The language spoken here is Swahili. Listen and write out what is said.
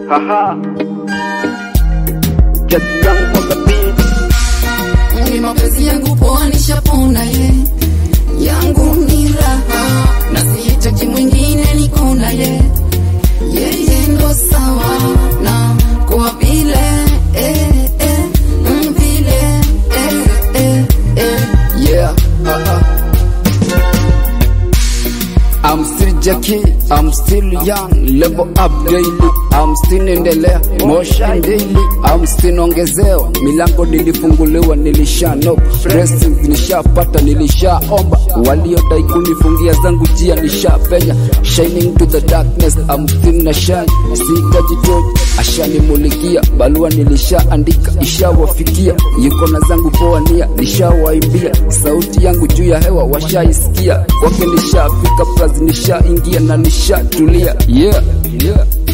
Haha. Get young on the beat. Ni mapenzi yangu poa nishapona ye yangu ni raha na sihitaji mwingine niko na ye yeye ndo sawa na kwa vile eh, eh, mm, vile eh, eh, eh, yeah uh, uh. I'm still Jackie, I'm still young, level up daily, I'm still endelea, motion daily, I'm still ongezewa, milango nilifunguliwa, nilishano blessings nishapata, nilishaomba, waliodai kunifungia zangu jia nishapenya, shining to the darkness, I'm still na shine, sihitaji torch, ashanimulikia, barua nilishaandika, ishawafikia, yuko na zangu poa nia, nishawaimbia, sauti yangu juu ya hewa washaisikia, kwake nishafika, plus nishaingia na nishatulia, yeah, yeah.